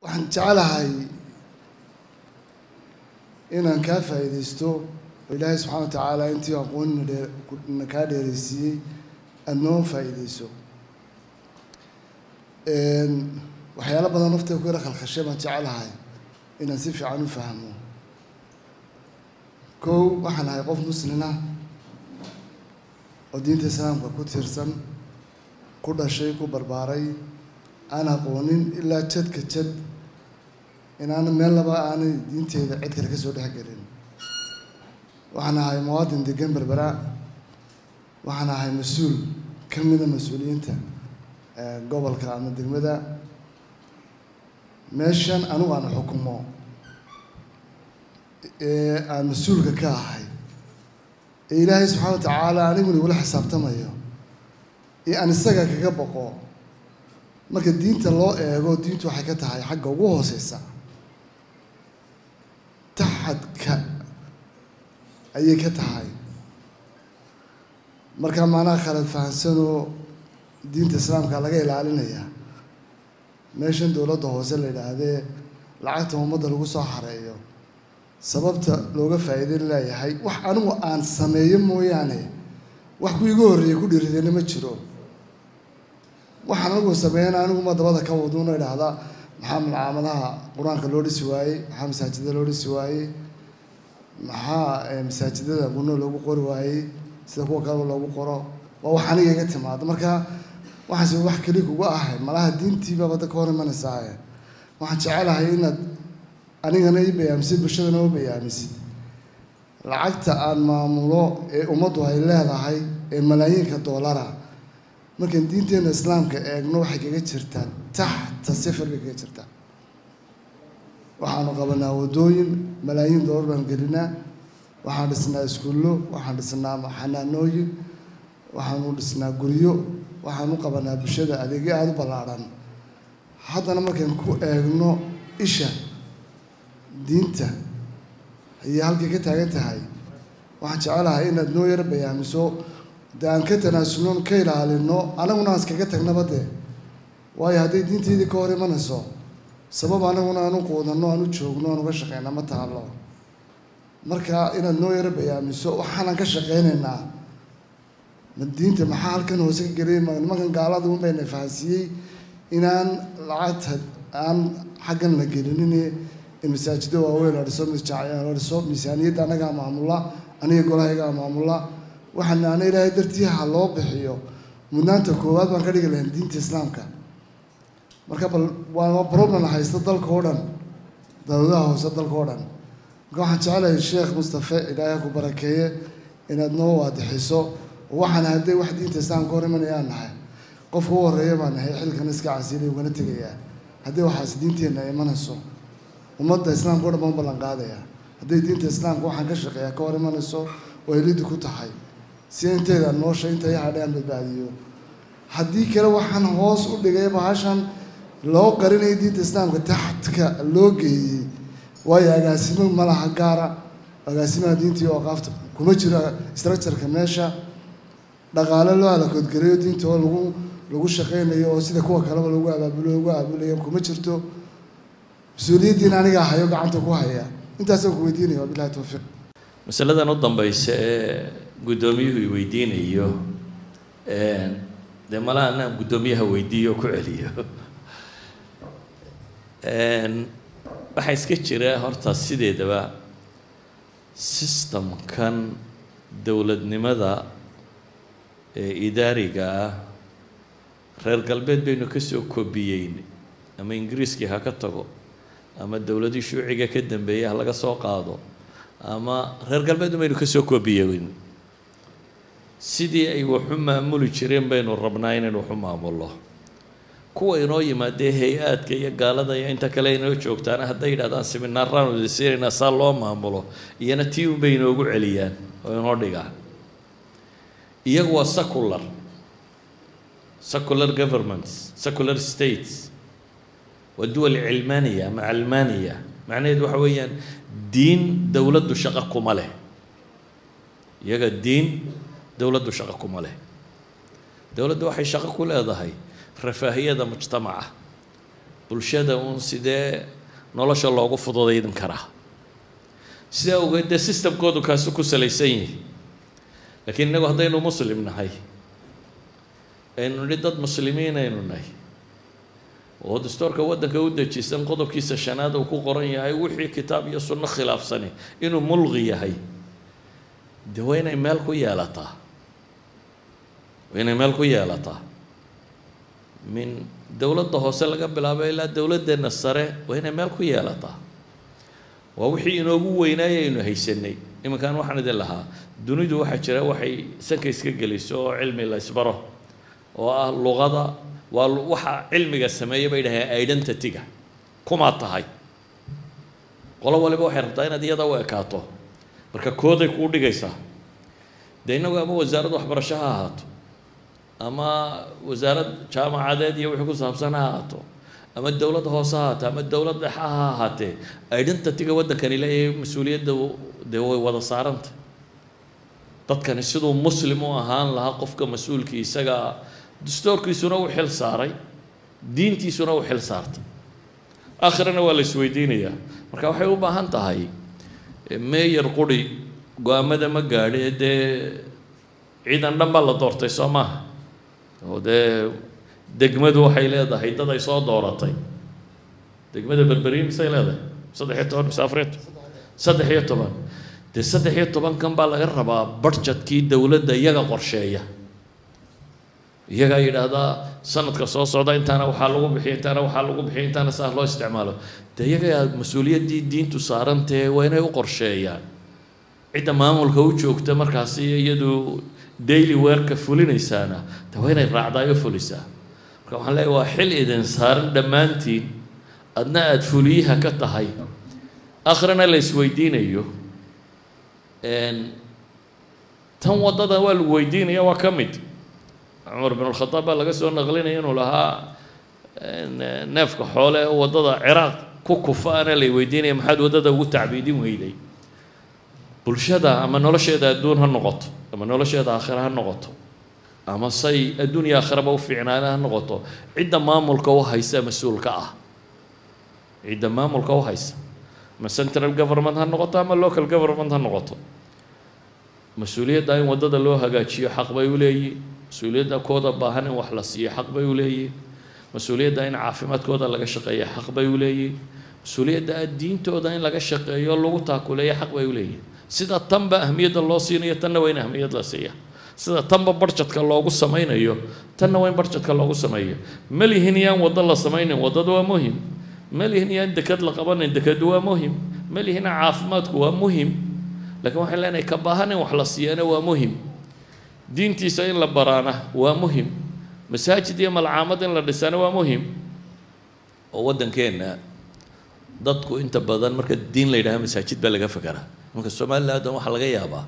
waxaan jeclahay inaan kaa faa'iidaysto oo ilaahay subxaana wa tacaala intii aqoonina dhee na kaa dheeraysiiyey aada noo faa'iidayso waxyaalo badan naftay ku yara khalkhashay baan jeclahay inaan si fiican u fahmo kow waxaan ahay qof muslin ah oo diinta islaamka ku tiirsan ku dhashay ku barbaaray aan aqoonin ilaa jadka jad inaana meel laba aanay diinteeda cid kale ka soo dhex gelin waxaan ahay muwaadin degan berbera waxaan ahay mas-uul ka mida mas-uuliyiinta gobolka ama degmada meeshan anigu aan xukumo ee aan mas-uulka ka ahay ee ilaahay subxaana wa tacaala aniguna igula xisaabtamayo ee aan isaga kaga boqo marka diinta loo eego diintu waxay ka tahay xagga ugu hooseysa taxadka ayay ka tahay marka maanaha khalad fahansanoo diinta islaamka laga ilaalinayaa meeshan dowladda hoose la yidhaahdee lacagta ummadda lagu soo xareeyo sababta looga faa'iidayn leeyahay wax anigu aan sameeyo mooyaane wax ku iga horreeyey ku dhiiridayna ma jiro waxaan anigu sameeyana aniguma dabada ka waduuna idhaahdaa maxaa malcaamadaha qur-aanka loo dhisi waayey maxaa masaajidada loo dhisi waayey maxaa masaajidada gunno loogu qori waayey sida kuwa kaleba loogu qoro waa wax aniga iga timaado marka waxaase wax keli kuga ahay malaha diintiiba badda ka hor imanaysaa waxaan jecelahay inaad anigana i bayaamisid bulshadana u bayaamisid lacagta aan maamulo ee ummaddu ay leedahay ee malaayiinka doolara markaan diinteena islaamka eegno waxay kaga jirtaa taxta sifir bay kaga jirtaa waxaanu qabanaa waddooyin malaayiin doolar baan gelinaa waxaan dhisnaa iskuullo waxaan dhisnaa xanaanooyin waxaanu dhisnaa guryo waxaan u qabanaa bulshada adeegyo aada u ballaadhan haddana markaan ku eegno isha diinta ayay halkay ka taagan tahay waxaan jecelahay inaad noo yaro bayaamiso de aan ka tanaasulno ka ilaalino anaguna aan iskaga tagnaba dee waayo hadday diinteydii ka hor imanayso sabab anaguna aan u quudanno aan u joogno aan uga shaqeyna ma taalo marka inaad noo yaro bayaamiso waxaanan ka shaqeynaynaa ma diinta maxaa halkan hoose ka gelay nimankan gaalada un bayna fahansiiyey inaan lacagta aan xaggan la gelinin in masaajiddo waaweyn la dhiso la dhiso miisaaniyadda annagaa maamula aniga golahaygaa maamula waxaan ana ilaahay dartii ha loo bixiyo mudnaanta koowaad baan ka dhigi lahayn diinta islaamka marka bal waa problem haysta dalka oo dhan dawladaha hoose dalka oo dhan marka waxaan jecelahay sheekh mustafe ilaahay ku barakeeye inaad noo waadixiso waxaan hadday wax diinta islaamka hor imanayaan nahay qofka u horreeya baan nahay xilkan iska casiilay ugana tegayaa haddii waxaas diinteenna imanayso ummadda islaamka o dhan baan u ballan qaadayaa hadday diinta islaamka waxaan ka shaqeeyaa ka hor imanayso oo ay liddi ku tahay si inteeda noosha inta i hadhaan badbaadiyo haddii kale waxaan hoos u dhigay bahashan loo qarinayo diinta islaamka taxadka loo geeyey waayo agaasimo malaha gaara agaasimaha diintii oo qaafta kuma jiro structureka meesha dhaqaale loo alakoodgareeyo diinta oo lagu lagu shaqeynayo oo sida kuwa kaleba lagu abaabulo lagu aabulayo kuma jirto mas-uuliyaddiina anigaa hayo gacanta ku haya intaasaan ku weydiinaya wabilahi towfiiq masaladan u dambaysa ee guddoomiyuhu i weydiinayo dee malaha anaan guddoomiyaha weydiiyo oo ku celiyo waxaa iska jira horta sideedaba systemkan dowladnimada ee idaariga ah reer galbeed baynu ka soo kobiyeyn ama ingiriiskii ha ka tago ama dowladii shuuciga ka dambeeyay ha laga soo qaado ama reer galbeed baynu ka soo koobiyeyn sidii ay waxu maamuli jireen baynu rabnaa inaynu waxu maamulno kuwa inoo yimaadee hay-aadka iyo gaalada iyo inta kale inoo joogtaana hadday yidhahdaan seminaaraan udasiinaynaa saa loo maamulo iyana tii unbay inoogu celiyaan oo inoo dhigaan iyagu waa secular secular governments secular states waa duwal cilmaaniya ama calmaaniya macnaheedu waxa weeyaan diin dowladdu shaqo kuma leh iyaga diin dowladdu shaqo kuma leh dowladdu waxay shaqo ku leedahay rafaahiyada mujtamaca bulshada uun sidee nolosha loogu fududaydin karaa sidaa ogeed dee systemkoodu kaasu ku salaysan yihi laakiin innagu haddaynu muslim nahay aynu nidhi dad muslimiin aynu nahay oo dastuurka waddanka u dejisan qodobkiisa shanaad uu ku qoran yahay wixii kitaab iyo sunno khilaafsani inuu mulqi yahay dee waa inay meel ku yeelataa waa inay meel ku yeelataa min dowladda hoose laga bilaabo ilaa dowladdeenna sare waa inay meel ku yeelataa waa wixii inoogu weynaaya aynu haysanay iminkan waxaan idin lahaa dunidu waxaa jira waxay sanka iska geliso oo cilmi la isbaro oo ah luqada waa waxa cilmiga sameeya bay dhaheen identity-ga kumaa tahay qolo waliba waxay rabtaa inaad iyada u ekaato marka kooday kuu dhigaysaa dee innagu ama wasaarad waxbarasho ha ahaato ama wasaarad jaamacadeed iyo wixii ku saabsan ha ahaato ama dowlad hoose ha ahaato ama dowlad dhexa ha ahaatee identity-ga waddankani leeyahay mas-uuliyadda dee way wada saaranta dadkani siduu muslim u ahaan lahaa qofka mas-uulkii isaga dastuurkiisuna u xil saaray diintiisuna u xil saartay aakhirana waa la isweydiinayaa marka waxay u baahan tahay meeyar quri go-aamada ma gaadhi dee ciidan dhan baa la doortay soo maaha oo dee degmadu waxay leedahay dad ay soo dooratay degmada berberiin misay leedahay saddex iyo toban mise afariyo saddex iyo toban dee saddex iyo tobankan baa laga rabaa budgetkii dowladda iyaga qorsheeya iyagaa yidhaahdaa sanadka soo socda intaana waxaa lagu bixiya intaana waxaa lagu bixiya intaana saas loo isticmaalo dee iyagaa mas-uuliyaddii diintu saarantee waa inay u qorsheeyaan cidda maamulka u joogta markaasi iyadu daily weerka fulinaysaana de waa inay raacdaayo fulisaa marka waxaan leeyahy waa xil idin saaran dhammaantiin adna aada fuliyaha ka tahay akhrina la isweydiinayo tan waddada waa lagu weydiinaya waa ka mid cumar bin alkhadaab baa laga soo naqlinaya inuu lahaa neefka xoole waddada ciraaq ku kufa ana lay weydiinaya maxaad waddada ugu tacbiidin weyday bulshada ama nolosheeda adduun ha noqoto ama nolosheeda aakhira ha noqoto ama say adduun iyo aakhiraba u fiicnaana ha noqoto cidda maamulka u haysa mas-uulka ah cidda maamulka u haysa ama central government ha noqoto ama local government ha noqoto mas-uuliyadda in waddada loo hagaajiyo xaq bay u leeyihin mas-uuliyadda kooda baahan in wax la siiyo xaq bay u leeyihin mas-uuliyadda in caafimaadkooda laga shaqeeyo xaq bay u leeyihin mas-uuliyadda diintooda in laga shaqeeyo lagu taakuleeyo xaq bay u leeyihin sida tanba ahmiyadda loo siinayo tanna waa in ahmiyad la siiya sida tanba barjadka loogu samaynayo tanna waa in barjadka loogu sameeyo malihin yaan waddo la samaynin waddadu waa muhim malihin yaan dekad la qabanin dekadu waa muhim malihina caafimaadku waa muhim laakiin waxaan leenahay ka baahan in wax la siiyana waa muhim diintiisa in la baraana waa muhim masaajid iyo malcaamad in la dhisana waa muhim oo waddankeenna dadku inta badan marka diin la yidhaha masaajid baa laga fekeraa marka somaliland waxaa laga yaabaa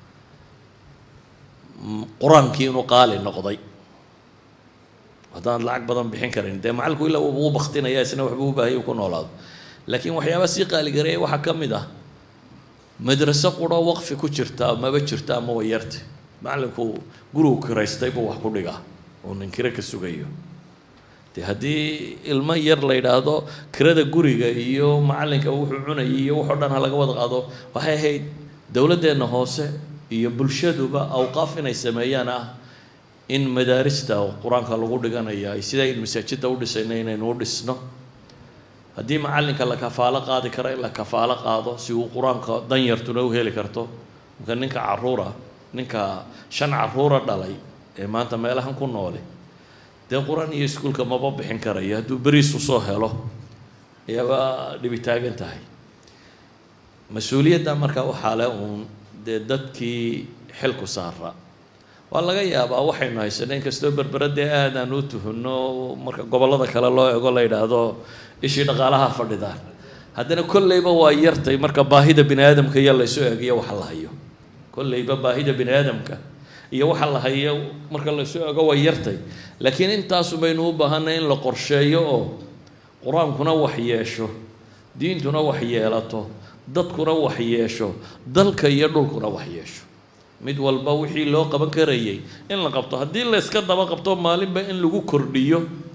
qur-aankii inuu qaali noqday haddaan lacag badan bixin karin dee macalku ilaa uu baktinaya isna waxbuu u baahaya ku noolaado laakiin waxyaaba sii qaaligareeya waxaa ka mid ah madraso quro waqfi ku jirta maba jirta ama way yarta macalinku gurigu kiraystay buu wax ku dhigaa oo nin kiro ka sugayo de haddii ilmo yar la yidhaahdo kirada guriga iyo macalinka wuxuu cunayay iyo waxoo dhan ha laga wada qaado waxay ahayd dowladdeenna hoose iyo bulshaduba awqaaf inay sameeyaan ah in madaarista qur-aanka lagu dhiganaya ay sidaa in masaajidda u dhisayna inaynu u dhisno haddii macalinka la kafaalo qaadi karo in la kafaalo qaado si uu qur-aanka danyartuna u heli karto marka ninka caruura ninka shan caruura dhalay ee maanta meelahan ku noole dee qur-aan iyo iskuulka maba bixin karayo hadduu beriisu soo helo ayaaba dhibi taagan tahay mas-uuliyadda marka waxaa le uun dee dadkii xilku saara waa laga yaabaa waxaynu haysano inkastoo berbera dee aadaan u tuhunno marka gobollada kale loo ego la yidhaahdo ishii dhaqaalaha fadhidaan haddana kolleyba waa yartay marka baahida bini aadamka iyo laysu egiyo waxa la hayo kolleyba baahida bini aadamka iyo waxa la hayo marka laysu ego waa yartay laakiin intaasu baynu u baahanay in la qorsheeyo oo qur-aankuna wax yeesho diintuna wax yeelato dadkuna wax yeesho dalka iyo dhulkuna wax yeesho mid walba wixii loo qaban karayay in la qabto haddii la yska daba qabto maalinba in lagu kordhiyo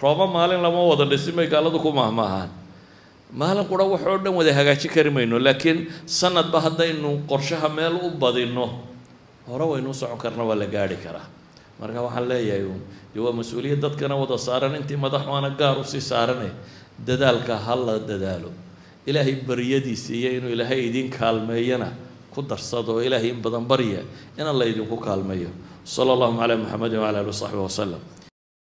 rooba maalin lama wada dhisin bay gaaladu ku mahmaahaan maalin qura wax oo dhan wada hagaajin kari mayno laakiin sanadba haddaynu qorshaha meel u badinno hore waynu u socon karna waa la gaadhi karaa marka waxaan leeyahay uun dee waa mas-uuliyad dadkana wada saaran intii madaxuana gaar usii saarane dadaalka ha la dadaalo ilaahay baryadiisa iyo inuu ilaahay idin kaalmeeyana ku darsado oo ilaahay in badan barya in alla idinku kaalmeeyo sala allahuma calaa muxamedin wacala ali wasaxbi wasalam